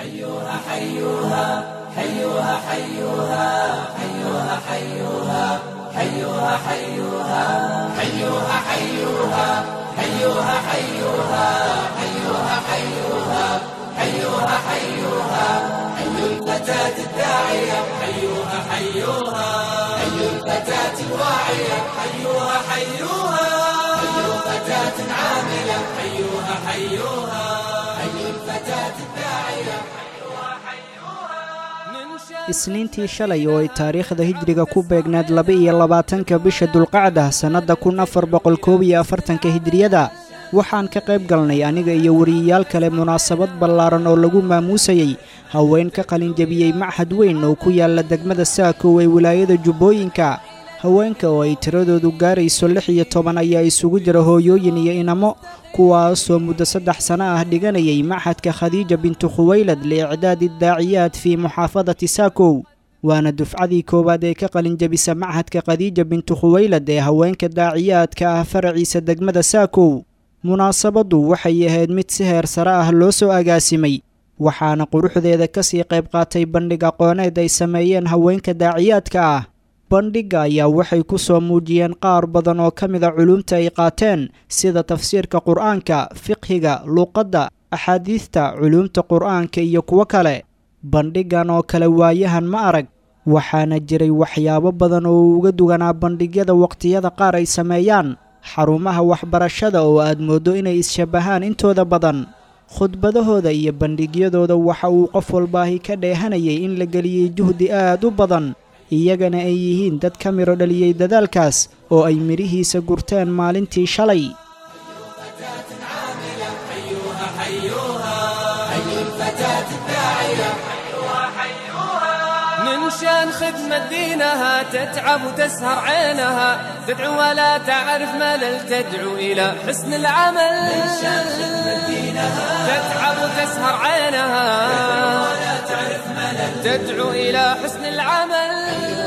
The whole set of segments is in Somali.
حيوها حيوها حيوها حيوها حيوها حيوها حيوها حيوها حيوها حيوها حيوها حيوها حيوها حيوها حيوها حيوها حي الفتاة الداعية حيوها حيوها حي الفتاة الواعية حيوها حيوها حي فتاة عاملة حيوها حيوها حي الفتاة الداعية isniintii shalay oo ay taariikhda hijriga ku beegnayd laba-iyo labaatanka bisha dulqacda sannadda kun afar boqol koob iyo afartanka hijriyada waxaan ka qayb galnay aniga iyo wariyayaal kale munaasabad ballaaran oo lagu maamuusayey haween ka qalinjabiyey machad weyn oo ku yaalla degmada saakow ee wilaayada jubbooyinka haweenka oo ay tiradoodu gaarayso lix iyo toban ayaa isugu jira hooyooyin iyo inamo kuwaasoo muddo saddex sano ah dhiganayay machadka khadiija bintu khuwaylad liicdaadi daaciyaad fii muxaafadati saakow waana dufcadii koowaad ee ka qalinjabisa machadka khadiija bintu khuwaylad ee haweenka daaciyaadka ah faraciisa degmada saakow munaasabaddu waxay ahayd mid si heer sare ah loo soo agaasimay waxaana quruxdeeda ka sii qayb qaatay bandhig aqooneed ay sameeyeen haweenka daaciyaadka ah bandhigga ayaa waxay ku soo muujiyeen qaar badan oo ka mida culuumta ay qaateen sida tafsiirka qur'aanka fiqhiga luuqadda axaadiidta culuumta qur'aanka iyo kuwo kale bandhiggan oo kale waayahan ma arag waxaana jiray waxyaabo badan oo uga duganaa bandhigyada waqtiyada qaar ay sameeyaan xarumaha waxbarashada oo aad mooddo inay is-shabbahaan intooda badan khudbadahooda iyo bandhigyadooda waxa uu qof walbaahi ka dheehanayay in la geliyey juhdi aad u badan iyagana ay yihiin dad ka midho dhaliyey dadaalkaas oo ay midhihiisa gurteen maalintii shalay من شان خدمة دينها تتعب وتسهر عينها تدعو ولا تعرف ملل تدعو إلى حسن العمل من شان خدمة دينها تتعب وتسهر عينها ولا تعرف ملل تدعو إلى حسن العمل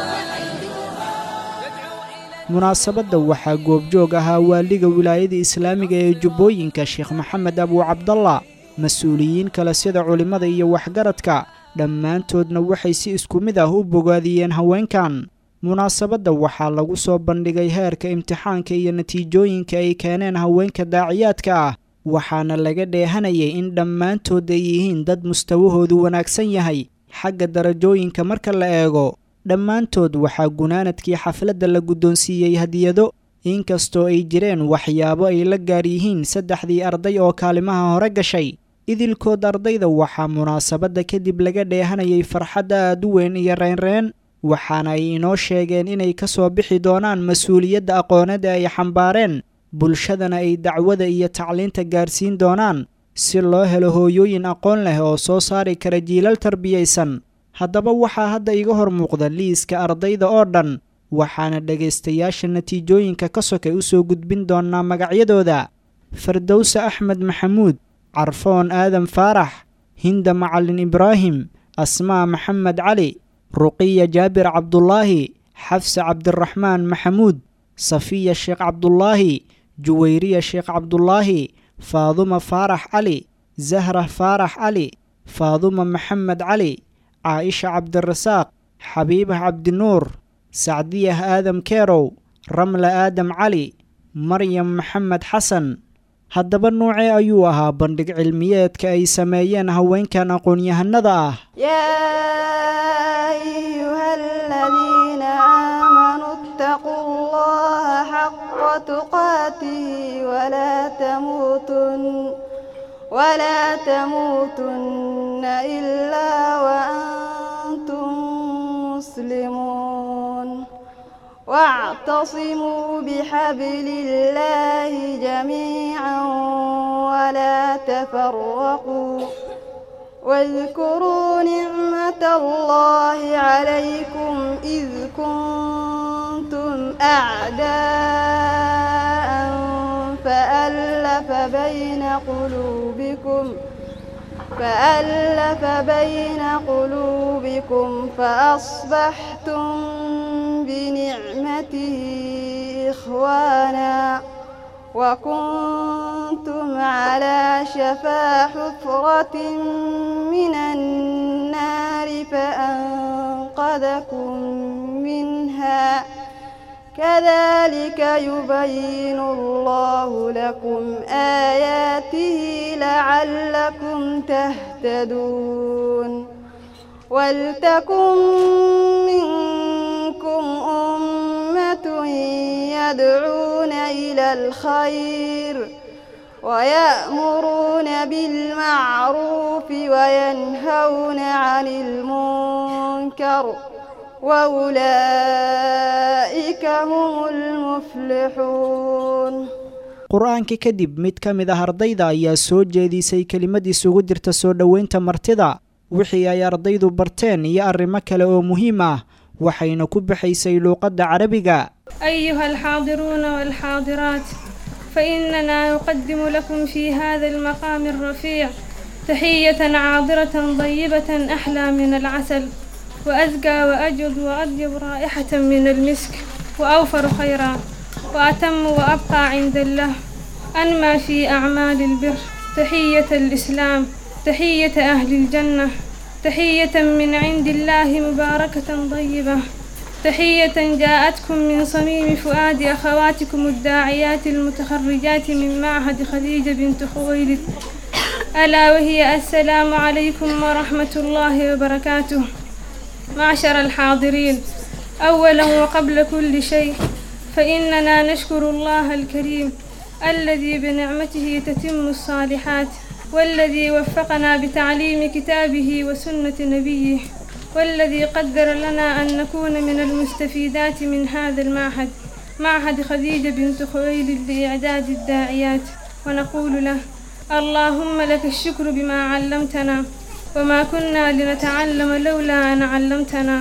munaasabadda waxaa goobjoog ahaa waaliga wilaayada islaamiga ee jubbooyinka sheekh maxamed abuu cabdalla mas-uuliyiin kale sida culimmada iyo waxgaradka dhammaantoodna waxay si isku mid ah u bogaadiyeen haweenkan munaasabadda waxaa lagu soo bandhigay heerka imtixaanka iyo natiijooyinka ay keeneen haweenka daaciyaadka ah waxaana laga dheehanayay in dhammaantood ay yihiin dad mustawahoodu wanaagsan yahay xagga darajooyinka marka la eego dhammaantood waxaa gunaanadkii xafladda la guddoonsiiyey hadiyado inkastoo ay jireen waxyaabo ay la gaar yihiin saddexdii arday oo kaalimaha hore gashay idilkood ardayda waxaa munaasabadda kadib laga dheehanayay farxad aad u weyn iyo reynreen waxaana ay inoo sheegeen inay ka soo bixi doonaan mas-uuliyadda aqooneed ee ay xambaareen bulshadana ay dacwada iyo tacliinta gaarsiin doonaan si loo helo hooyooyin aqoon leh oo soo saari kara jiilal tarbiyaysan haddaba waxaa hadda iga hor muuqda liiska ardayda oo dhan waxaana dhegaystayaasha natiijooyinka ka sokay u soo gudbin doonnaa magacyadooda fardowse axmed maxamuud carfoon aadan faarax hinda macalin ibraahim asmaa maxamed cali ruqiya jaabir cabdulaahi xafse cabdiraxmaan maxamuud safiya sheekh cabdulaahi juwayriya sheekh cabdulaahi faaduma faarax cali zahra faarax cali faaduma maxamed cali caaisha cabdirasaaq xabiibah cabdinuur sacdiyah aadam keerow ramla aadam cali maryam maxamed xasan haddaba nuucee ayuu ahaa bandhig cilmiyeedka ay sameeyeen haweenkan aqoon-yahanada ah يا أيها الذين آمنوا اتقوا الله حق تقاته ولا تموتن ولا تموتن إلا وأنتم مسلمون واعتصموا بحبل الله جميعا ولا تفرقوا واذكروا نعمة الله عليكم إذ كنتم أعداء فألف بين قلوبكم فألف بين قلوبكم فأصبحتم بنعمته إخوانا كنتم على شفا حفرة من النار فأنقذكم منها كذلك يبين الله لكم آياته لعلكم تهتدون ولتكن منكم أمة يدعون إلى الخير ويأمرون بالمعروف وينهون عن المنكر وأولئك هم المفلحون qur-aanka kadib mid ka mid ah ardayda ayaa soo jeedisay kelimad isugu jirta soo dhoweynta martida wixii ay ardaydu barteen iyo arrimo kale oo muhiim ah waxayna ku baxaysay luuqadda carabiga أيها الحاضرون والحاضرات فإننا نقدم لكم في هذا المقام الرفيع تحية عاضرة طيبة أحلى من العسل وأزكى وأجود وأطيب رائحة من المسك وأوفر خيرا وأتم وأبقى عند الله أنمى في أعمال البر تحية الإسلام تحية أهل الجنة تحية من عند الله مباركة طيبة تحية جاءتكم من صميم فؤاد أخواتكم الداعيات المتخرجات من معهد خديجة بنت خويلد ألا وهي السلام عليكم ورحمة الله وبركاته معشر الحاضرين أولا وقبل كل شيء فإننا نشكر الله الكريم الذي بنعمته تتم الصالحات والذي وفقنا بتعليم كتابه وسنة نبيه والذي قدر لنا أن نكون من المستفيدات من هذا المعهد معهد خديجة بنت خويلد لإعداد الداعيات ونقول له اللهم لك الشكر بما علمتنا وما كنا لنتعلم لولا أن علمتنا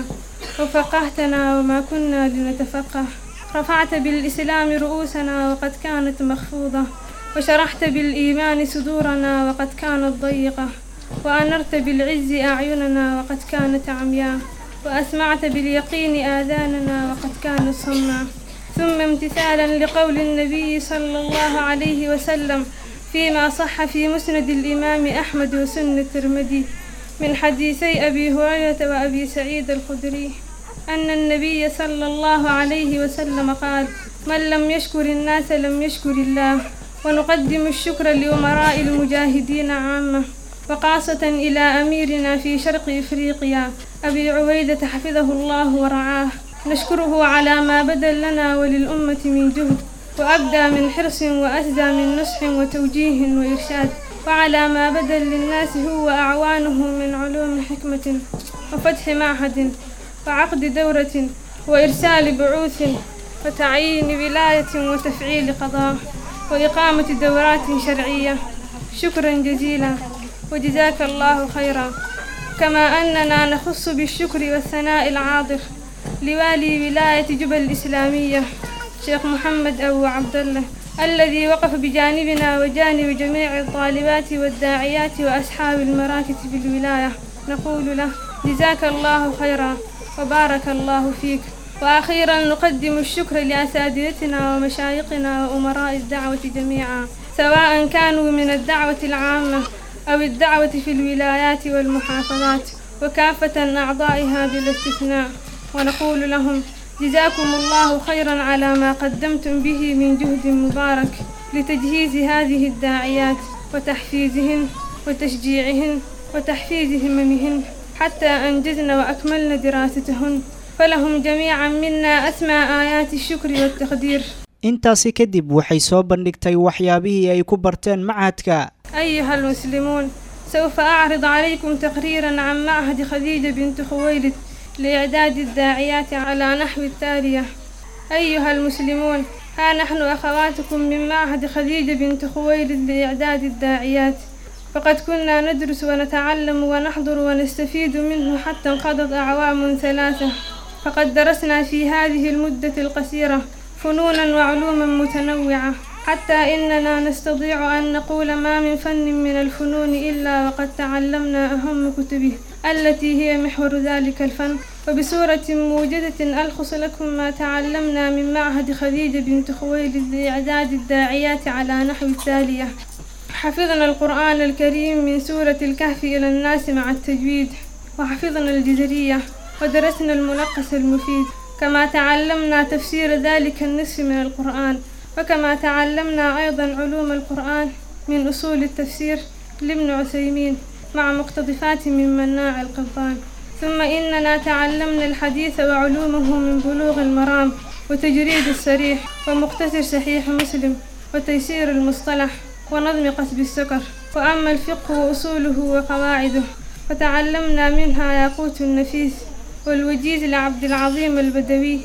وفقهتنا وما كنا لنتفقه رفعت بالإسلام رؤوسنا وقد كانت مخفوضة وشرحت بالإيمان صدورنا وقد كانت ضيقة وأنرت بالعز أعيننا وقد كانت عمياء وأسمعت باليقين آذاننا وقد كانت صماء ثم امتثالا لقول النبي صلى الله عليه وسلم فيما صح في مسند الإمام أحمد وسنة الترمذي من حديثي أبي هريرة وأبي سعيد الخدري أن النبي صلى الله عليه وسلم قال من لم يشكر الناس لم يشكر الله ونقدم الشكر لأمراء المجاهدين عامة وخاصة إلى أميرنا في شرق إفريقيا أبي عبيدة حفظه الله ورعاه نشكره على ما بذل لنا وللأمة من جهد وأبدى من حرص وأسدى من نصح وتوجيه وإرشاد وعلى ما بذل للناس هو أعوانه من علوم حكمة وفتح معهد وعقد دورة وإرسال بعوث وتعيين ولاية وتفعيل قضاء وإقامة دورات شرعية شكرا جزيلا وجزاك الله خيرا كما أننا نخص بالشكر والثناء العاطف لوالي ولاية جبل الإسلامية شيخ محمد أبو عبد الله الذي وقف بجانبنا وجانب جميع الطالبات والداعيات وأصحاب المراكز في الولاية نقول له جزاك الله خيرا وبارك الله فيك وأخيرا نقدم الشكر لأساتذتنا ومشايخنا وأمراء الدعوة جميعا سواء كانوا من الدعوة العامة أو الدعوة في الولايات والمحافظات وكافة أعضائها بلا استثناء ونقول لهم جزاكم الله خيرا على ما قدمتم به من جهد مبارك لتجهيز هذه الداعيات وتحفيزهن وتشجيعهن وتحفيز هممهن حتى أنجزن وأكملن دراستهن فلهم جميعا منا أسمى آيات الشكر والتقدير intaasi kadib waxay soo bandhigtay waxyaabihii ay ku barteen machadka أيها المسلمون سوف أعرض عليكم تقريرا عن معهد خديجة بنت خويلد لإعداد الداعيات على نحو التالية أيها المسلمون ها نحن أخواتكم من معهد خديجة بنت خويلد لإعداد الداعيات فقد كنا ندرس ونتعلم ونحضر ونستفيد منه حتى انقضت أعوام ثلاثة فقد درسنا في هذه المدة القصيرة فنونا وعلوما متنوعة حتى إننا نستطيع أن نقول ما من فن من الفنون إلا وقد تعلمنا أهم كتبه التي هي محور ذلك الفن وبصورة موجزة ألخص لكم ما تعلمنا من معهد خديجة بنت خويلد لإعداد الداعيات على نحو التالية حفظنا القرآن الكريم من سورة الكهف إلى الناس مع التجويد وحفظنا الجزرية ودرسنا الملقس المفيد كما تعلمنا تفسير ذلك النصف من القرآن وكما تعلمنا أيضا علوم القرآن من أصول التفسير لابن عثيمين مع مقتطفات من مناع القبطان ثم إننا تعلمنا الحديث وعلومه من بلوغ المرام وتجريد السريح ومختصر صحيح مسلم وتيسير المصطلح ونظم قصب السكر وأما الفقه وأصوله وقواعده فتعلمنا منها ياقوت النفيس والوجيز لعبد العظيم البدوي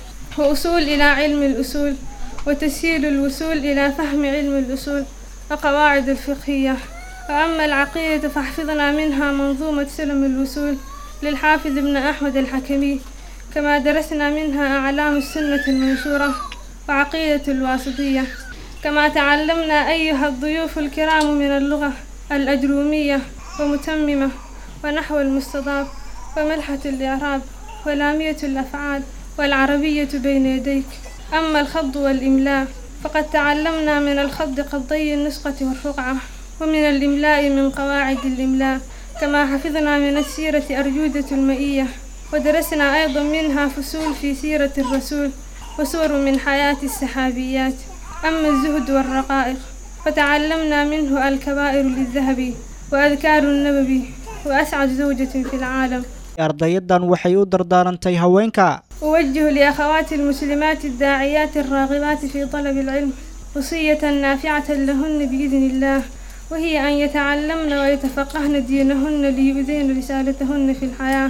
وأصول إلى علم الأصول وتسهيل الوصول إلى فهم علم الأصول وقواعد الفقهية وأما العقيدة فحفظنا منها منظومة سلم الوصول للحافظ ابن أحمد الحكمي كما درسنا منها أعلام السنة المنشورة وعقيدة الواسطية كما تعلمنا أيها الضيوف الكرام من اللغة الأجرومية ومتممة ونحو المستضاف وملحة الإعراب ولامية الأفعال والعربية بين يديك أما الخض والإملاء فقد تعلمنا من الخض قضي النسقة والرقعة ومن الإملاء من قواعد الإملاء كما حفظنا من السيرة أرجودة المئية ودرسنا أيضا منها فصول في سيرة الرسول وسور من حياة السحابيات أما الزهد والرقائق فتعلمنا منه الكبائر للذهبي وأذكار النبوي وأسعد زوجة في العالم ardayadan waxay u dardaarantay haweenka أوجه لأخوات المسلمات الداعيات الراغبات في طلب العلم وصية نافعة لهن بإذن الله وهي أن يتعلمن ويتفقهن دينهن ليؤذين رسالتهن في الحياة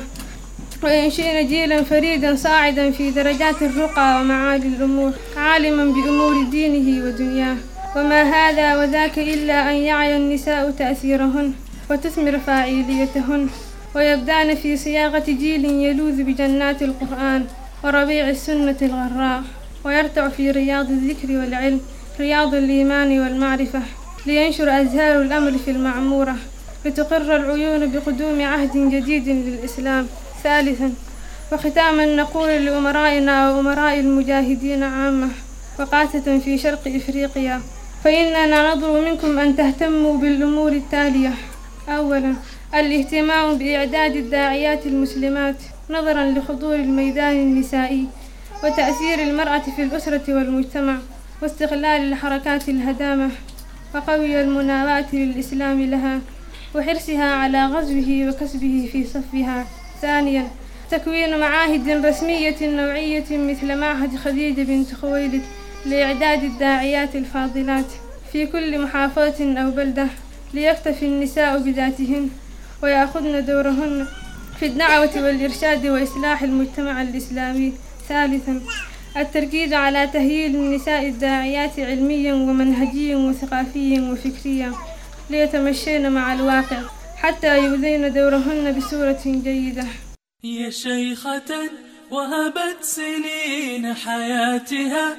وينشئن جيلا فريدا صاعدا في درجات الرقى ومعالي الأمور عالما بأمور دينه ودنياه وما هذا وذاك إلا أن يعي النساء تأثيرهن وتثمر فاعليتهن ويبدأن في صياغة جيل يلوذ بجنات القرآن وربيع السنة الغراء ويرتع في رياض الذكر والعلم رياض الإيمان والمعرفة لينشر أزهار الأمر في المعمورة لتقر العيون بقدوم عهد جديد للإسلام ثالثا وختاما نقول لأمرائنا وأمراء المجاهدين عامة وقاسة في شرق إفريقيا فإننا نطلب منكم أن تهتموا بالأمور التالية أولا الاهتمام بإعداد الداعيات المسلمات نظرا لحضور الميدان النسائي وتأثير المرأة في الأسرة والمجتمع واستغلال الحركات الهدامة وقوي المناواة للإسلام لها وحرصها على غزوه وكسبه في صفها ثانيا تكوين معاهد رسمية نوعية مثل معهد خديجة بنت خويلد لإعداد الداعيات الفاضلات في كل محافظة أو بلدة ليكتفي النساء بذاتهن ويأخذن دورهن في الدعوة والإرشاد وإصلاح المجتمع الإسلامي ثالثا التركيز على تهيئ النساء الداعيات علميا ومنهجيا وثقافيا وفكريا ليتمشين مع الواقع حتى يؤذين دورهن بصورة جيدة هي شيخة وهبت سنين حياتها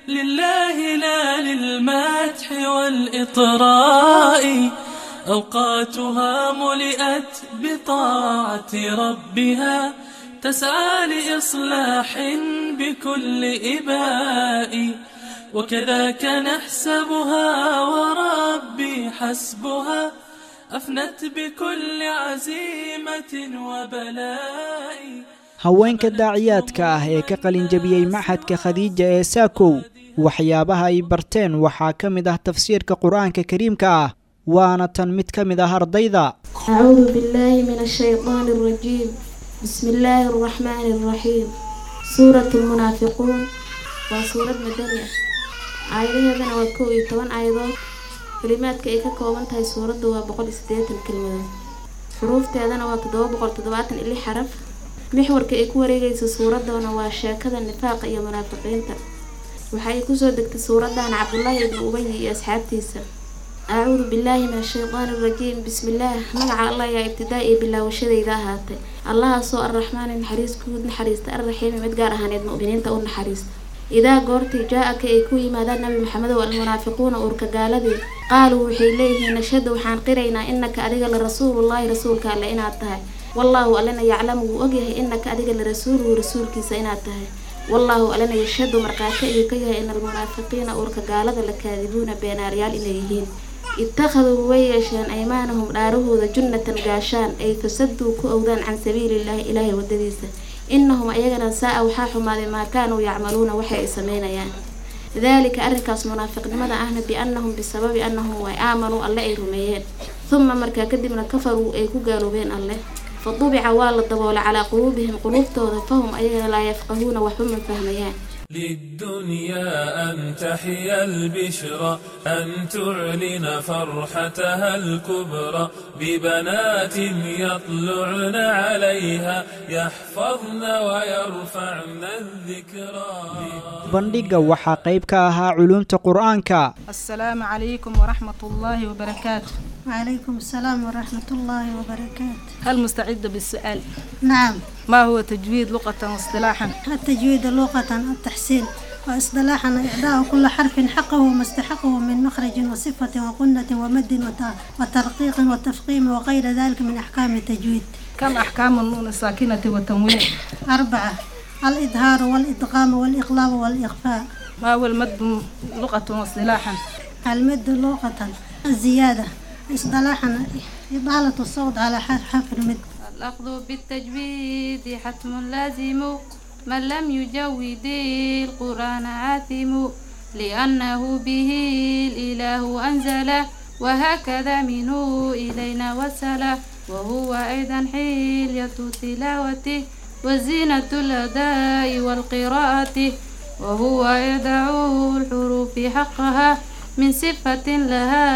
لله لا للمدح والإطراء أوقاتها ملئت بطاعة ربها تسعى لإصلاح بكل إباء وكذاك نحسبها وربي حسبها أفنت بكل عزيمة وبلاء haweenka daaciyaadka ah ee ka qalin jabiyey maxadka khadiija ee saakow waxyaabaha ay barteen waxaa ka mid ah tafsiirka qur-aanka kariimka ah waana tan mid ka mid ah ardayda أعوذ بالله من الشيطان الرجيم بسم الله الرحمن الرحيم سورة المنافقون وسورة مدنية آيادهedana waa kow iyo toban aayadood kalimaadka ay ka kooban tahay suuradda waa boqol iyo siddeetan kelmadood xuruufteedana waa toddoba boqol toddobaatan iyo lix xaraf mixwarka ay ku wareegaysa suuraddana waa sheekada nifaaqa iyo munaafiqiinta waxa ay kusoo degtay suuraddan cabdullaahi ibnu ubayi iyo asxaabtiisa acuudu billaahi min ashaydaani arajiim bismillaah magaca allah ayaa ibtidaa iyo bilaawashadayda ahaatay allahaasoo arraxmaani naxariis guud naxariista arraxiimi mid gaar ahaaneed mu'miniinta u naxariista idaa goortii jaa-aka ay ku yimaadaan nabi maxamedow almunaafiquuna uurka gaaladii qaaluu waxay leeyihiin nashhadu waxaan qiraynaa inaka adiga la rasuulullaahi rasuulka alle inaad tahay wallaahu allena yaclamu wuu ogyahay inaka adiga la rasuuluhu rasuulkiisa inaad tahay wallaahu allena yashhadu markhaati ayuu ka yahay in almunaafiqiina uurka gaalada la kaadibuuna beenaaryaal inay yihiin ittakhaduu way yeesheen aymaanahum dhaarahooda junnatan gaashaan ay fasaduu ku owdaan can sabiilillaahi ilaahay wadadiisa innahum ayagana saa-a waxaa xumaaday maa kaanuu yacmaluuna waxay ay sameynayaan daalika arrinkaas munaafiqnimada ahna biannahum bisababi annahum way aamanuu alle ay rumeeyeen huma markaa kadibna kafaruu ay ku gaaloobeen alleh fa dubica waa la daboolay calaa quluubihim quluubtooda fahum ayagana laa yafqahuuna waxba ma fahmayaan للدنيا أن تحيا البشرى أن تعلن فرحتها الكبرى ببنات يطلعن عليها يحفظن ويرفعن الذكرى bandhigga waxaa qayb ka ahaa culuumta qur-aanka السلام عليكم ورحمة الله وبركاته وعليكم السلام ورحمة الله وبركاته هل مستعد بالسؤال نعم ما هو تجويد لغة واصطلاحا التجويد لغة التحسين واصطلاحا إعطاء كل حرف حقه وما استحقه من مخرج وصفة وقنة ومد وت- وترقيق وتفخيم وغير ذلك من أحكام التجويد كم أحكام النون الساكنة والتنوين أربعة الإظهار والإدغام والإقلاب والإخفاء ما هو المد لغة واصطلاحا المد لغة الزيادة اصطلاحا إطالة الصوت على حرف المد الأخذ بالتجويد حتم لازم من لم يجود القرآن آثم لأنه به الإله أنزل وهكذا منه إلينا وصل وهو أيضا حلية تلاوته وزينة الأداء والقراءة وهو يدع الحروف حقها من صفة لها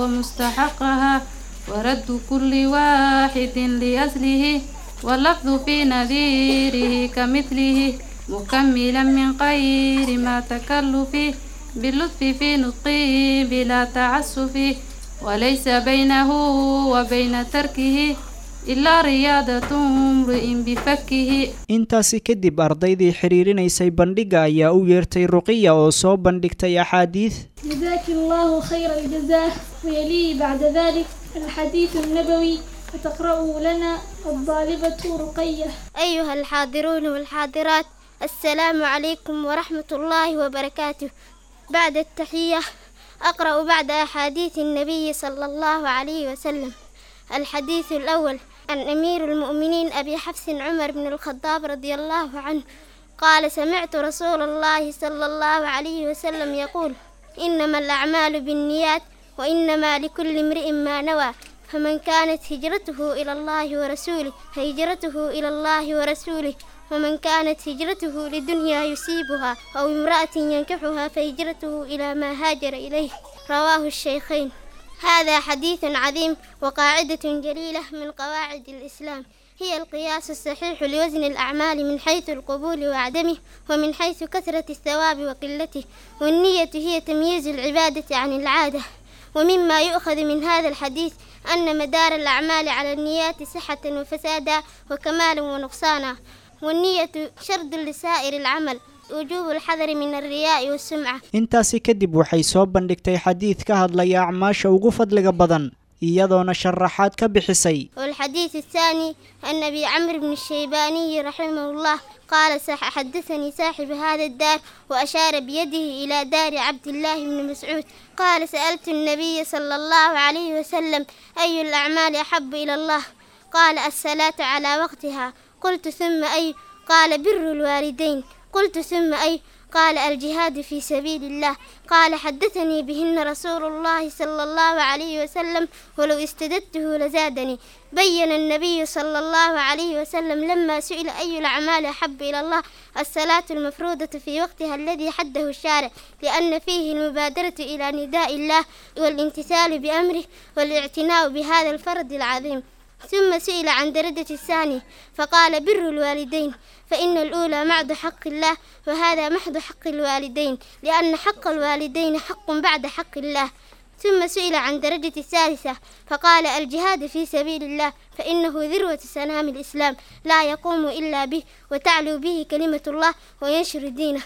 ومستحقها ورد كل واحد لأصله واللفظ في نذيره كمثله مكملا من غير ما تكلف باللطف في نطقه بلا تعسف وليس بينه وبين تركه إلا رياضة امرئ بفكه intaasi kadib ardaydii xiriirinaysay bandhigga ayaa u yeertay ruqiya oo soo bandhigtay axaadiid جزاك الله خير الجزاء ويلي بعد ذلك الحديث النبوي وتقرأه لنا الطالبة رقية أيها الحاضرون والحاضرات السلام عليكم ورحمة الله وبركاته بعد التحية أقرأ بعد أحاديث النبي صلى الله عليه وسلم الحديث الأول عن أمير المؤمنين أبي حفص عمر بن الخطاب رضي الله عنه قال سمعت رسول الله صلى الله عليه وسلم يقول إنما الأعمال بالنيات وإنما لكل امرئ ما نوى فمن كانت هجرته إلى الله ورسوله فهجرته إلى الله ورسوله ومن كانت هجرته لدنيا يصيبها أو امرأة ينكحها فهجرته إلى ما هاجر إليه رواه الشيخين هذا حديث عظيم وقاعدة جليلة من قواعد الإسلام هي القياس الصحيح لوزن الأعمال من حيث القبول وعدمه ومن حيث كثرة الثواب وقلته والنية هي تمييز العبادة عن العادة ومما يؤخذ من هذا الحديث أن مدار الأعمال على النيات صحة وفسادا وكمالا ونقصانا والنية شرط لسائر العمل وجوب الحذر من الرياء والسمعة intaasi kadib waxay soo bandhigtay xadiid ka hadlaya acmaasha ugu fadliga badan iyadoona sharaxaad ka bixisay والحديث الثاني أن أبي عمرو بن الشيباني رحمه الله قال صح حدثني صاحب هذا الدار وأشار بيده إلى دار عبد الله بن مسعود قال سألت النبي صلى الله عليه وسلم أي الأعمال أحب إلى الله قال الصلاة على وقتها قلت ثم أي قال بر الوالدين قلت ثم أي قال الجهاد في سبيل الله قال حدثني بهن رسول الله صلى الله عليه وسلم ولو استددته لزادني بين النبي صلى الله عليه وسلم لما سئل أي الأعمال أحب إلى الله الصلاة المفروضة في وقتها الذي حده الشارع لأن فيه المبادرة إلى نداء الله والامتثال بأمره والاعتناء بهذا الفرض العظيم ثم سئل عن درجة الثاني فقال بر الوالدين فإن الأولى معد حق الله وهذا محض حق الوالدين لأن حق الوالدين حق بعد حق الله ثم سئل عن درجة الثالثة فقال الجهاد في سبيل الله فإنه ذروة سنام الإسلام لا يقوم إلا به وتعلو به كلمة الله وينشر دينه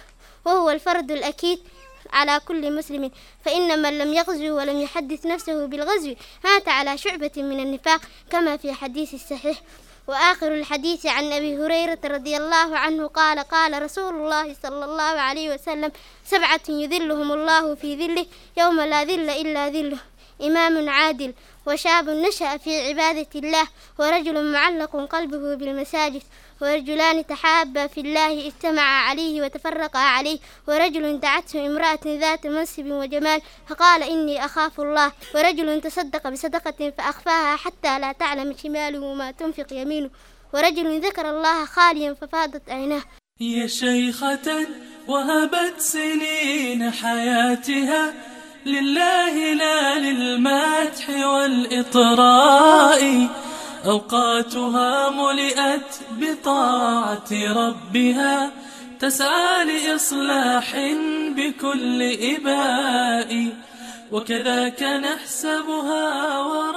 وهو الفرض الأكيد على كل مسلم فإن من لم يغزو ولم يحدث نفسه بالغزو مات على شعبة من النفاق كما في حديث الصحيح وآخر الحديث عن أبي هريرة رضي الله عنه قال قال رسول الله صلى الله عليه وسلم سبعة يذلهم الله في ذله يوم لا ذل إلا ذله إمام عادل وشاب نشأ في عبادة الله ورجل معلق قلبه بالمساجد ورجلان تحابا في الله اجتمعا عليه وتفرقا عليه ورجل دعته امرأة ذات منصب وجمال فقال إني أخاف الله ورجل تصدق بصدقة فأخفاها حتى لا تعلم شماله ما تنفق يمينه ورجل ذكر الله خاليا ففاضت عيناه يا شيخة وهبت سنين حياتها لله لا للمدح والإطراء أوقاتها ملئت بطاعة ربها تسعى لإصلاح بكل إباء وكذاك نحسبها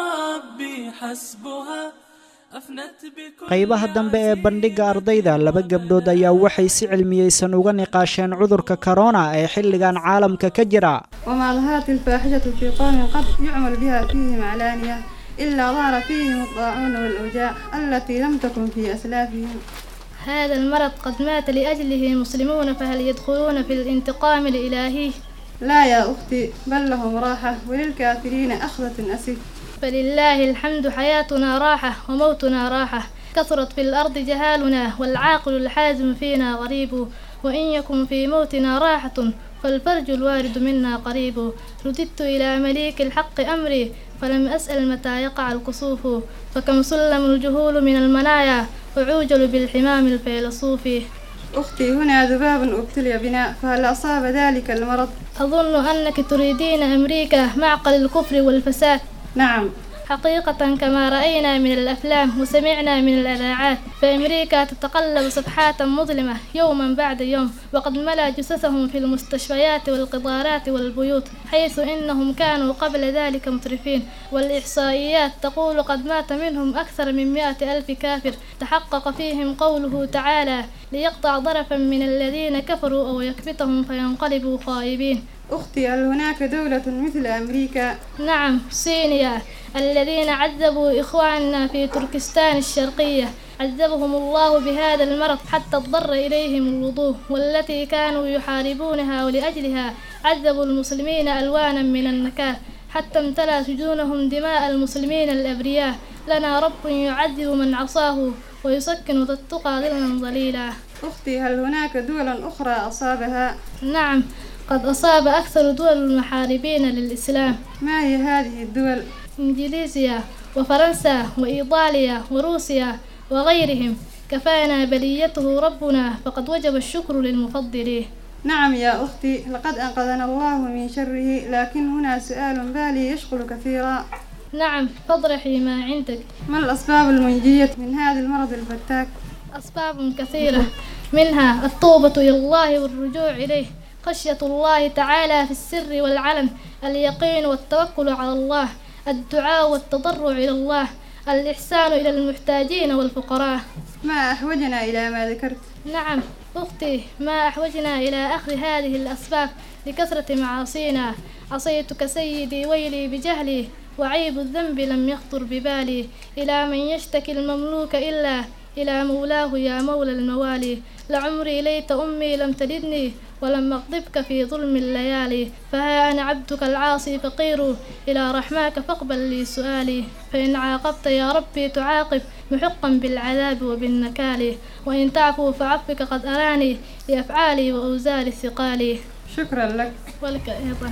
وربي حسبها أفنت بكل qaybaha dambe ee bandhigga ardayda laba gabdhood ayaa waxay si cilmiyeysan uga niqaasheen cudurka korona ee xilligan caalamka ka jira وما ظهرت الفاحشة في قوم قد يعمل بها فيهم علانية إلا ظهر فيهم الطاعون والأوجاع التي لم تكن في أسلافهم هذا المرض قد مات لأجله المسلمون فهل يدخلون في الانتقام الإلهي لا يا أختي بل لهم راحة وللكافرين أخذة أسف فلله الحمد حياتنا راحة وموتنا راحة كثرت في الأرض جهالنا والعاقل الحازم فينا غريب وإن يكن في موتنا راحة فالفرج الوارد منا قريب رددت إلى مليك الحق أمري فلم أسأل متى يقع الكسوف فكم سلم الجهول من المنايا وعوجل بالحمام الفيلسوف أختي هنا ذباب ابتلي بنا فهل أصاب ذلك المرض؟ أظن أنك تريدين أمريكا معقل الكفر والفساد نعم حقيقة كما رأينا من الأفلام وسمعنا من الإذاعات فأمريكا تتقلب صفحات مظلمة يوما بعد يوم وقد ملا جثثهم في المستشفيات والقطارات والبيوت حيث إنهم كانوا قبل ذلك مترفين والإحصائيات تقول قد مات منهم أكثر من مئة ألف كافر تحقق فيهم قوله تعالى ليقطع ضرفا من الذين كفروا أو يكبتهم فينقلبوا خائبين أختي هل هناك دولة مثل أمريكا؟ نعم صينيا الذين عذبوا إخواننا في تركستان الشرقية عذبهم الله بهذا المرض حتى اضطر إليهم الوضوء والتي كانوا يحاربونها ولأجلها عذبوا المسلمين ألوانا من النكال حتى امتلأ سجونهم دماء المسلمين الأبرياء لنا رب يعذب من عصاه ويسكن ذا التقى ظلا ظليلا أختي هل هناك دول أخرى أصابها؟ نعم قد أصاب أكثر دول المحاربين للإسلام ما هي هذه الدول؟ إنجليزيا وفرنسا وإيطاليا وروسيا وغيرهم كفانا بليته ربنا فقد وجب الشكر للمفضل نعم يا أختي لقد أنقذنا الله من شره لكن هنا سؤال بالي يشغل كثيرا نعم فاضرحي ما عندك ما الأسباب المنجية من هذا المرض الفتاك؟ أسباب كثيرة منها التوبة إلى الله والرجوع إليه خشية الله تعالى في السر والعلن اليقين والتوكل على الله الدعاء والتضرع إلى الله الإحسان إلى المحتاجين والفقراء ما أحوجنا إلى ما ذكرت نعم أختي ما أحوجنا إلى أخذ هذه الأسباب لكثرة معاصينا عصيتك سيدي ويلي بجهلي وعيب الذنب لم يخطر ببالي إلى من يشتكي المملوك إلا إلى مولاه يا مولى الموالي لعمري ليت أمي لم تلدني ولم أغضبك في ظلم الليالي فها أنا عبدك العاصي فقير إلى رحماك فاقبل لي سؤالي فإن عاقبت يا ربي تعاقب محقا بالعذاب وبالنكال وإن تعفو فعفك قد أراني لأفعالي وأوزار ثقالي شكرا لك ولك أيضا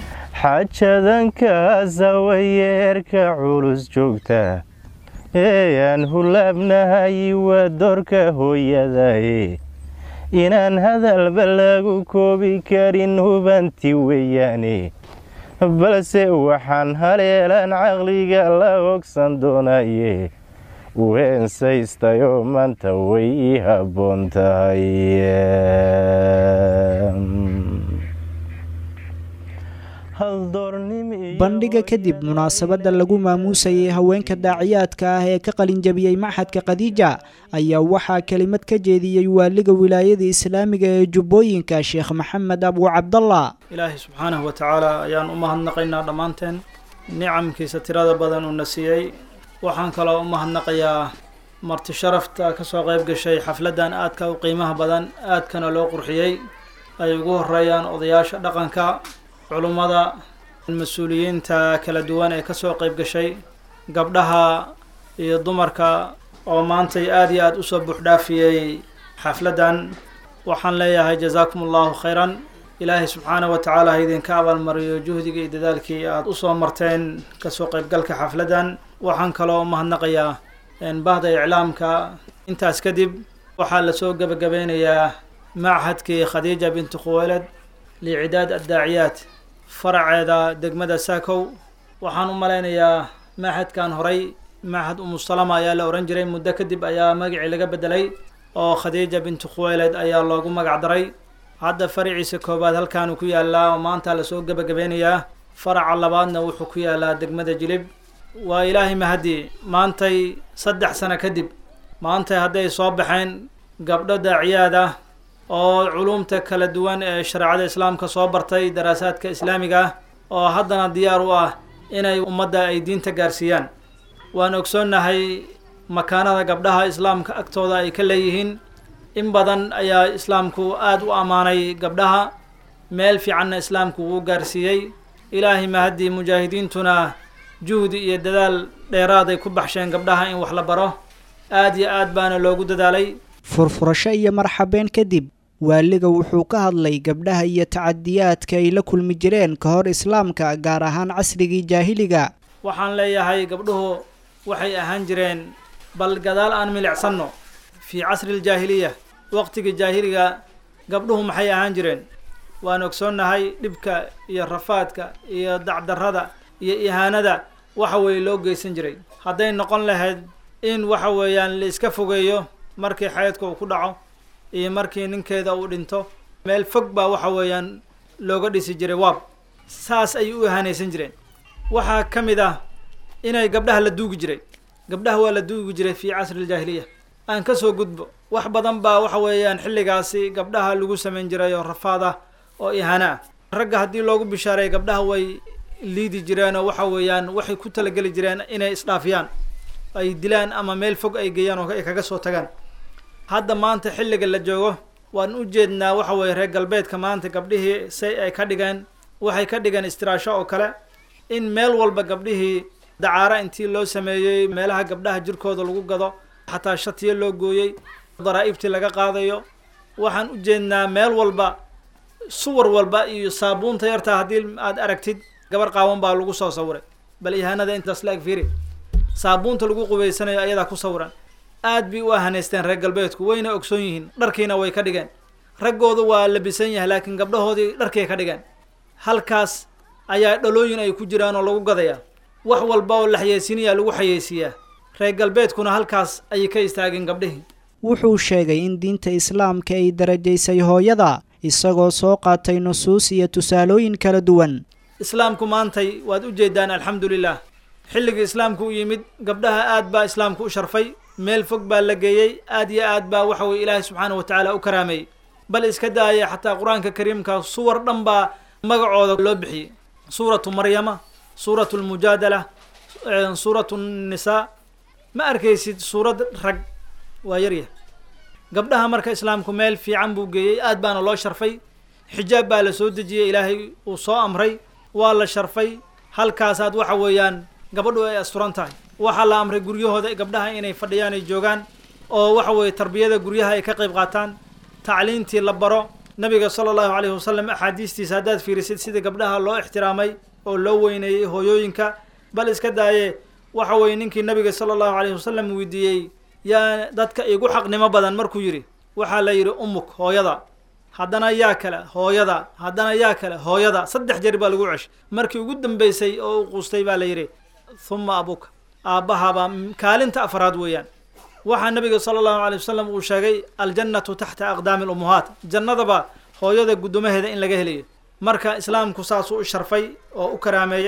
xajadankaasa wayeerka culus joogta eeyaan hulaabnahay waa doorka hooyadaye inaan hadalba lagu koobi karin hubanti weeyaane balse waxaan haleelaan caqliga la ogsan doonaye weensaystayoo maanta way ii habboon tahay haldoornimi bandhiga kadib munaasabadda lagu maamuusayay haweenka daaciyaadka ah ee ka qalinjabiyey maxadka khadiija ayaa waxaa kelimad ka jeediyey waaliga wilaayada islaamiga ee jubbooyinka sheekh maxamed abu cabdallah ilaahay subxaanahu wa tacaala ayaan u mahadnaqaynaa dhammaanteen nicamkiisa tirada badan uuna siiyey waxaan kaloo u mahadnaqayaa marti sharafta ka soo qayb gashay xafladdan aadka u qiimaha badan aadkana loo qurxiyey ay ugu horeeyaan odayaasha dhaqanka culummada mas-uuliyiinta kala duwan ee kasoo qayb gashay gabdhaha iyo dumarka oo maantay aada iyo aada usoo buuxdhaafiyey xafladdan waxaan leeyahay jazaakum allahu khayran ilaahay subxaanahu wa tacaala ha idinka abaalmariyo juhdiga iyo dadaalkii aada usoo marteen kasoo qaybgalka xafladdan waxaan kaloo mahadnaqayaa bahda iclaamka intaas kadib waxaa lasoo gebagabeynayaa machadkii khadiija binti khuweyled licidaad addaaciyaat faraceeda degmada saakow waxaan u malaynayaa machadkan horay machad umusalama ayaa la ohan jiray muddo kadib ayaa magacii laga bedelay oo khadiija binti khuweyled ayaa loogu magac daray hadda faraciisa koowaad halkaanu ku yaalaa oo maanta lasoo gebagabeynayaa faraca labaadna wuxuu ku yaalaa degmada jilib waa ilaahay mahadii maantay saddex sano kadib maantay hadday soo baxeen gabdho daaciyaad ah oo culumta kala duwan ee shareecada islaamka soo bartay daraasaadka islaamiga ah oo haddana diyaar u ah inay ummadda ay diinta gaarsiiyaan waan ogsoonnahay makaanada gabdhaha islaamka agtooda ay ka leeyihiin in badan ayaa islaamku aada u ammaanay gabdhaha meel fiicanna islaamku wuu gaarsiiyey ilaahay mahaddii mujaahidiintuna juhdi iyo dadaal dheeraaday ku baxsheen gabdhaha in wax la baro aada iyo aad baana loogu dadaalay furfurasho iyo marxabeen kadib waaliga wuxuu ka hadlay gabdhaha iyo tacadiyaadka ay la kulmi jireen ka hor islaamka gaar ahaan casrigii jaahiliga waxaan leeyahay gabdhuhu waxay ahaan jireen bal gadaal aan milicsanno fii casri aljaahiliya waqtigii jaahiliga gabdhuhu maxay ahaan jireen waan ogsoonnahay dhibka iyo rafaadka iyo dacdarrada iyo ihaanada waxa weeye loo geysan jiray hadday noqon lahayd in waxa weeyaan la iska fogeeyo markii xaydka uu ku dhaco iyo markii ninkeeda uu dhinto meel fog baa waxa weeyaan looga dhisi jiray waab saas ayay u ihaanaysan jireen waxaa ka mid ah inay gabdhaha la duugi jiray gabdhaha waa la duugi jiray fii casri aljaahiliya aan ka soo gudbo wax badan baa waxa weeyaan xilligaasi gabdhaha lagu samayn jiray oo rafaad ah oo ihaano ah ragga haddii loogu bishaaray gabdhaha way liidi jireen oo waxa weeyaan waxay ku talageli jireen inay isdhaafiyaan ay dilaan ama meel fog ay geeyaan oo ay kaga soo tagaan hadda maanta xilliga la joogo waan u jeednaa waxa weeye reer galbeedka maanta gabdhihii say ay ka dhigeen waxay ka dhigeen istiraasho oo kale in meel walba gabdhihii dacaaro intii loo sameeyey meelaha gabdhaha jirkooda lagu gado xataa shatiyo loo gooyey daraa'ibtii laga qaadayo waxaan u jeednaa meel walba suwar walba iyo saabuunta yartaa haddii aad aragtid gabar qaawan baa lagu soo sawiray bal ihaanada intaas la eg fiiri saabuunta lagu qubaysanayo ayadaa ku sawiran aad bay u ahanaysteen reer galbeedku wayna ogsoon yihiin dharkiina way ka dhigeen raggoodu waa labisan yahay laakiin gabdhahoodii dharkay ka dhigeen halkaas ayaa dhalooyin ay ku jiraan oo lagu gadayaa wax walba oo la xayeysiinayaa lagu xayeysiiyaa reer galbeedkuna halkaas ayay ka istaageen gabdhihii wuxuu sheegay in diinta islaamka ay darajaysay hooyada isagoo soo qaatay nusuus iyo tusaalooyin kala duwan islaamku maantay waad u jeedaan alxamdulilah xilligii islaamku u yimid gabdhaha aad baa islaamku u sharfay meel fog baa la geeyey aad iyo aad baa waxa weye ilaahay subxaana wa tacaala u karaameeyey bal iska daaya xataa qur-aanka kariimka suwar dhan baa magacooda loo bixiyey suuratu maryama suuratu lmujaadala suuratu nisaa ma arkaysid suurad rag waa yaryah gabdhaha marka islaamku meel fiican buu geeyey aad baana loo sharfay xijaab baa la soo dejiyey ilaahay uu soo amray waa la sharfay halkaasaad waxa weeyaan gabadhu ay asturan tahay waxaa la amray guryahooda gabdhaha inay fadhiyaan ay joogaan oo waxa weeye tarbiyada guryaha ay ka qayb qaataan tacliintii la baro nabiga sala allahu calayhi wasalam axaadiistiisa haddaad fiirisid sida gabdhaha loo ixtiraamay oo loo weyneeyey hooyooyinka bal iska daaye waxa weeye ninkii nabiga sala allahu calayhi wasalam weydiiyey yaa dadka igu xaqnimo badan markuu yidhi waxaa la yidhi umuk hooyada haddana yaa kale hooyada haddana yaa kale hooyada saddex jeer baa lagu ceshay markii ugu dambeysay oo u quustay baa la yidhi huma abuka aabbahabaa kaalinta afraad weeyaan waxaa nabiga sala allahu alay wasalam uu sheegay aljannatu taxta aqdaami lummuhaat jannadaba hooyada guddomaheeda in laga helayo marka islaamku saasuu u sharfay oo u karaameeyey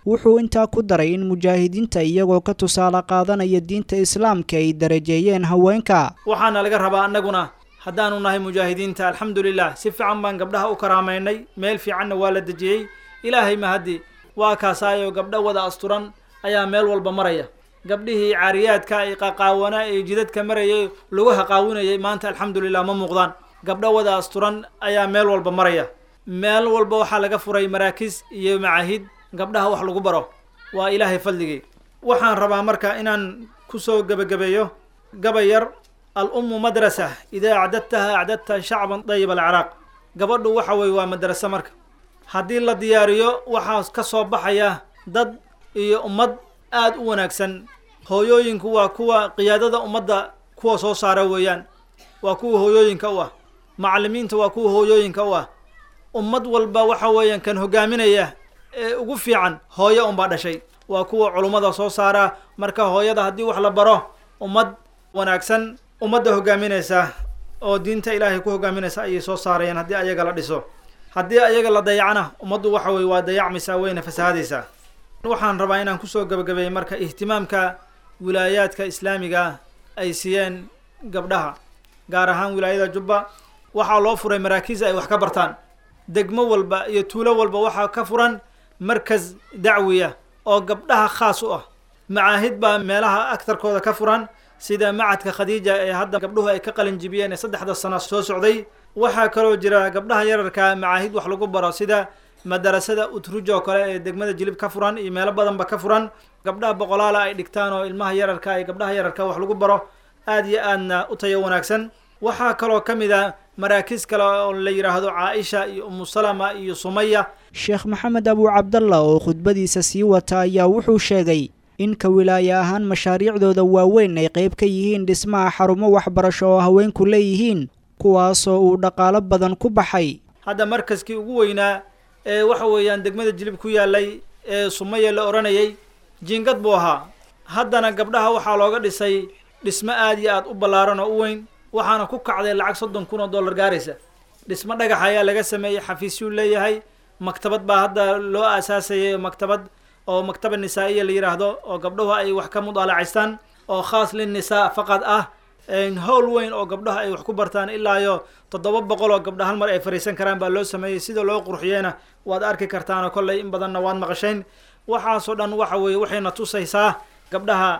wuxuu intaa ku daray in mujaahidiinta iyagoo ka tusaale qaadanaya diinta islaamka ay darajeeyeen haweenka waxaana laga rabaa annaguna haddaanu nahay mujaahidiinta alxamdulilah si fiican baan gabdhaha u karaamaynay meel fiicanna waa la dejiyey ilaahay mahaddi waa kaasaayo gabdho wada asturan ayaa meel walba maraya gabdhihii caariyaadka ay qaqaawanaa ee jidadka marayay lugaha qaawinayay maanta alxamdulilah ma muuqdaan gabdho wada asturan ayaa meel walba maraya meel walba waxaa laga furay maraakiis iyo macaahid gabdhaha wax lagu baro waa ilaahay fadligii waxaan rabaa marka inaan kusoo gebagabeeyo gabay yar al-ummu madrasa idaa acdadtaha acdadta shacban dayib alciraaq gabadhu waxa weye waa madraso marka haddii la diyaariyo waxaa ka soo baxaya dad iyo ummad aada u wanaagsan hooyooyinku waa kuwa qiyaadada ummadda kuwa soo saara weeyaan waa kuwa hooyooyinka u ah macallimiinta waa kuwa hooyooyinka u ah ummad walba waxa weeyaan kan hogaaminaya ee ugu fiican hooyo unbaa dhashay waa kuwa culummada soo saara marka hooyada haddii wax la baro ummad wanaagsan ummadda hogaaminaysa oo diinta ilaahay ku hogaaminaysa ayay soo saarayaan haddii ayaga la dhiso haddii ayaga la dayacna ummaddu waxa weye waa dayacmaysaa wayna fasahaadaysaa waxaan rabaa inaan kusoo gabagabeeyey marka ihtimaamka wilaayaadka islaamiga ay siiyeen gabdhaha gaar ahaan wilaayada jubba waxaa loo furay maraakiis ay wax ka bartaan degmo walba iyo tuulo walba waxaa ka furan markas dacwiya oo gabdhaha khaas u ah macaahid baa meelaha agtarkooda ka furan sida macadka khadiija ee hadda gabdhuhu ay ka qalin jibiyeen ee saddexda sano soo socday waxaa kaloo jira gabdhaha yararka macaahid wax lagu baro sida madarasada utruj oo kale ee degmada jilib ka furan iyo meelo badanba ka furan gabdhaha boqolaala ay dhigtaan oo ilmaha yararka iyo gabdhaha yararka wax lagu baro aada iyo aadna u tayo wanaagsan waxaa kaloo ka mid a maraakiis kale oo la yidhaahdo caaisha iyo umu salama iyo sumaya sheekh maxamed abu cabdalla oo khudbadiisa sii wata ayaa wuxuu sheegay in ka wilaaye ahaan mashaariicdooda waaweyn ay qayb ka yihiin dhismaha xarumo waxbarasho oo haweenku leeyihiin kuwaasoo uu dhaqaalo badan ku baxay hadda markaskii ugu weynaa ee waxa weeyaan degmada jilib ku yaalay ee sumaya la odhanayay jiingad buu ahaa haddana gabdhaha waxaa looga dhisay dhismo aada iyo aada u ballaaran oo u weyn waxaana ku kacday lacag soddon kun oo dollar gaaraysa dhismo dhagax ayaa laga sameeyey xafiisyuu leeyahay maktabad baa hadda loo aasaasayay maktabad oo maktaba nisaa-iya la yidhaahdo oo gabdhuhu ay wax ka mudaalacaystaan oo khaas linnisaa faqad ah howl weyn oo gabdhaha ay wax ku bartaan ilaa iyo toddoba boqol oo gabdha hal mar ay fariisan karaan baa loo sameeyey sida loo qurxiyeyna waad arki kartaanoo kolley in badanna waad maqashayn waxaasoo dhan waxa weeye waxayna tusaysaa gabdhaha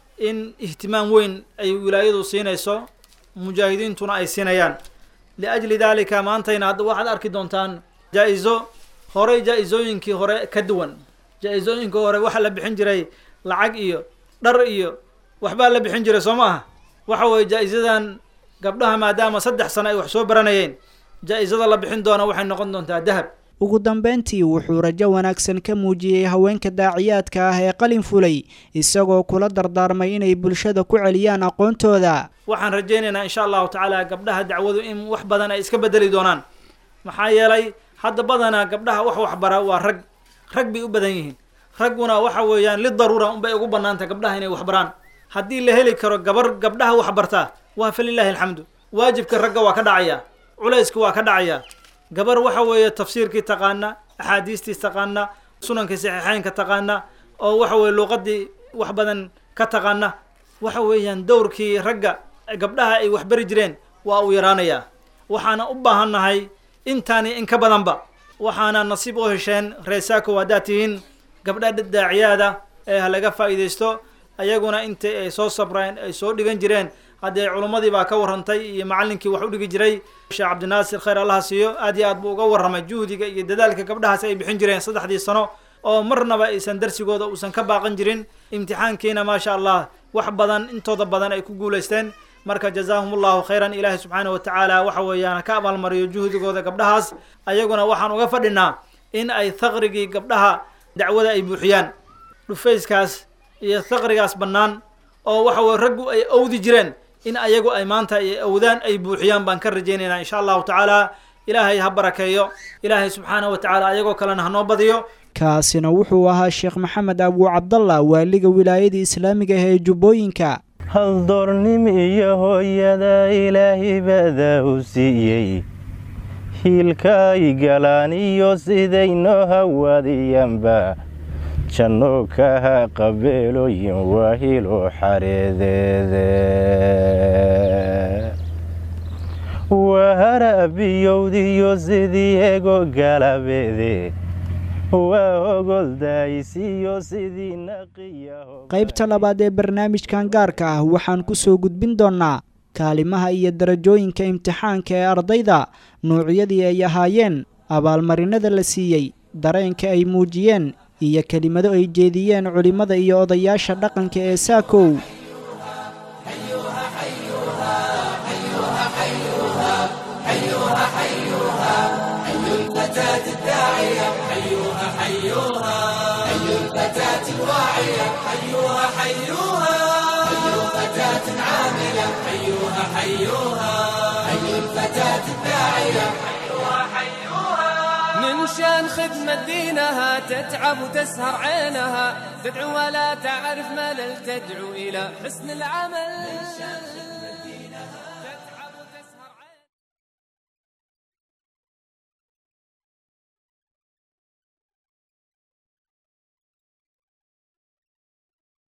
in ihtimaam weyn ay wilaayadu siinayso mujaahidiintuna ay siinayaan liajli dalika maantayna hadda waxaad arki doontaan jaa-izo horey jaa-izooyinkii hore ka duwan jaa-izooyinkii hore waxaa la bixin jiray lacag iyo dhar iyo waxbaa la bixin jiray soo ma aha waxa weeye jaa-izadan gabdhaha maadaama saddex sano ay wax soo baranayeen jaa-izada la bixin doona waxay noqon doontaa dahab ugu dambeyntii wuxuu rajo wanaagsan ka muujiyey haweenka daaciyaadka ah ee qalin fulay isagoo kula dardaarmay inay bulshada ku celiyaan aqoontooda waxaan rajaynaynaa insha allahu tacaala gabdhaha dacwadu in wax badan ay iska bedeli doonaan maxaa yeelay hadda badanaa gabdhaha wax waxbara waa rag rag bay u badan yihiin ragguna waxa weeyaan lidaruura unbay ugu banaanta gabdhaha inay waxbaraan haddii la heli karo gabar gabdhaha waxbartaa waa falilaahi alxamdu waajibka ragga waa ka dhacaya culayska waa ka dhacaya gabar waxa weeye tafsiirkii taqaana axaadiistii taqaana sunankii saxiixeynka taqaana oo waxa weye luuqadii wax badan ka taqaana waxa weeyaan dowrkii ragga gabdhaha ay waxbari jireen waa uu yaraanayaa waxaana u baahannahay intaani in ka badanba waxaana nasiib u hesheen reesaako haddaad tihiin gabdha daaciyaada ee ha laga faa'iidaysto ayaguna intii ay soo sabreen ay soo dhigan jireen haddee culummadii baa ka warrantay iyo macallinkii wax u dhigi jiray sheekh cabdinaasir khayr allaha siiyo aad iyo aad buu uga warramay juhdiga iyo dadaalka gabdhahaasi ay bixin jireen saddexdii sano oo marnaba aysan darsigooda uusan ka baaqan jirin imtixaankiina maasha allah wax badan intooda badan ay ku guulaysteen marka jazaahum allahu khayran ilaahi subxaana wa tacaala waxa weeyaan ka abaalmariyo juhdigooda gabdhahaas ayaguna waxaan uga fadhinaa in ay thaqrigii gabdhaha dacwada ay buuxiyaan dhufayskaas iyo thaqrigaas bannaan oo waxa weye raggu ay awdi jireen in ayagu ay maanta ay awdaan ay buuxiyaan baan ka rajaynaynaa insha allahu tacaala ilaahay ha barakeeyo ilaahay subxaana wa tacaala ayagoo kalena hanoo badiyo kaasina wuxuu ahaa sheekh maxamed abu cabdalla waaliga wilaayada islaamiga ah ee jubbooyinka haldoornim iyo hooyada ilaahay badaa u siiyey hiilka ay galaan iyo siday noo hawaadiyaanba janno kaha qabeelooyin waa hilo xareedeede waa harabiyowdiyo sidii ego galabeede waa ogoldaysiyo sidii naqiyaho qaybta labaad ee barnaamijkan gaarka ah waxaan ku soo gudbin doonnaa kaalimaha iyo darajooyinka imtixaanka ee ardayda nuucyadii ay ahaayeen abaalmarinada la siiyey dareenka ay muujiyeen iyo kelimado ay jeediyeen culimmada iyo odayaasha dhaqanka ee saakow من شان خدمة دينها تتعب وتسهر عينها تدعو ولا تعرف ملل تدعو إلى حسن العمل